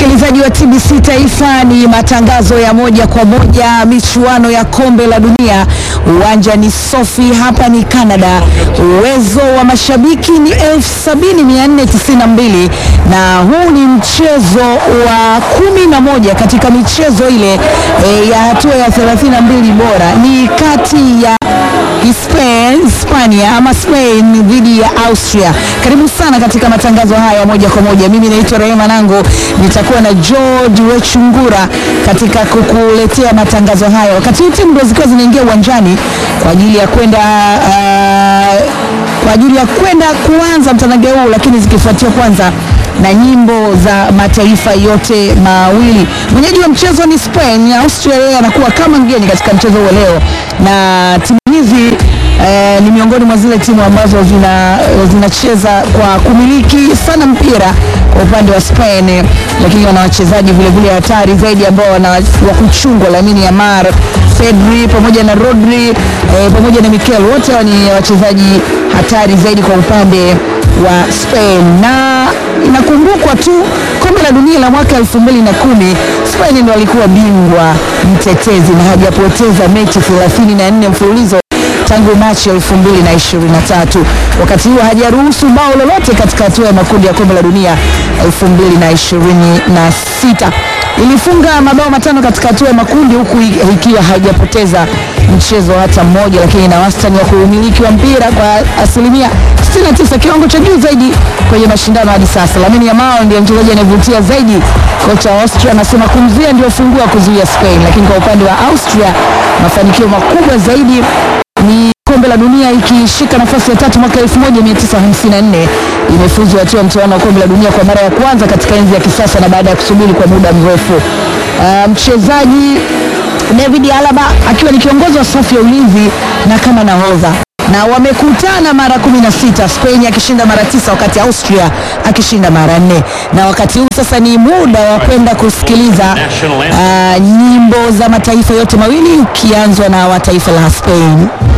Msikilizaji wa TBC Taifa, ni matangazo ya moja kwa moja michuano ya kombe la dunia. Uwanja ni Sofi, hapa ni Canada. Uwezo wa mashabiki ni 70492 na huu ni mchezo wa kumi na moja katika michezo ile e, ya hatua ya 32 bora, ni kati ya Spain, Hispania ama Spain dhidi ya Austria. Karibu sana katika matangazo haya moja kwa moja. Mimi naitwa Rehema Nango, nitakuwa na George Wechungura katika kukuletea matangazo haya, wakati huu timu ndio zikiwa zinaingia uwanjani kwa ajili ya kwenda uh, kwa ajili ya kwenda kuanza mtanange huu, lakini zikifuatia kwanza na nyimbo za mataifa yote mawili. Mwenyeji wa mchezo ni Spain. Austria yeye anakuwa kama mgeni katika mchezo huo leo, na timu hizi eh, ni miongoni mwa zile timu ambazo zina zinacheza kwa kumiliki sana mpira kwa upande wa Spain, lakini wana wachezaji vile vile hatari zaidi ambao wana wa kuchungwa, Lamine Yamal, Pedri pamoja na Rodri eh, pamoja na Mikel, wote ni wachezaji hatari zaidi kwa upande wa Spain na inakumbukwa tu kombe la dunia la mwaka elfu mbili na kumi Spain ndio alikuwa bingwa mtetezi na hajapoteza mechi 34 mfululizo tangu Machi elfu mbili na ishirini na tatu. Wakati huo hajaruhusu bao lolote katika hatua ya makundi ya kombe la dunia elfu mbili na ishirini na sita. Ilifunga mabao matano katika hatua ya makundi huku ikiwa haijapoteza mchezo hata mmoja, lakini na wastani wa kuumiliki wa mpira kwa asilimia 69, kiwango cha juu zaidi kwenye mashindano hadi sasa. Lamine Yamal ndiye mchezaji anayevutia zaidi. Kocha wa Austria anasema kumzuia ndio funguo kuzuia Spain, lakini kwa upande wa Austria mafanikio makubwa zaidi ni kombe la dunia ikishika nafasi ya tatu mwaka 1954 imefuzu hatua mchuano wa kombe la dunia kwa mara ya kwanza katika enzi ya kisasa na baada ya kusubiri kwa muda mrefu. Uh, mchezaji David Alaba akiwa ni kiongozi wa safu ya ulinzi na kama nahodha na wamekutana mara 16, Spain akishinda mara tisa wakati Austria akishinda mara nne. Na wakati huu sasa ni muda wa kwenda kusikiliza uh, nyimbo za mataifa yote mawili ukianzwa na wa taifa la Spain.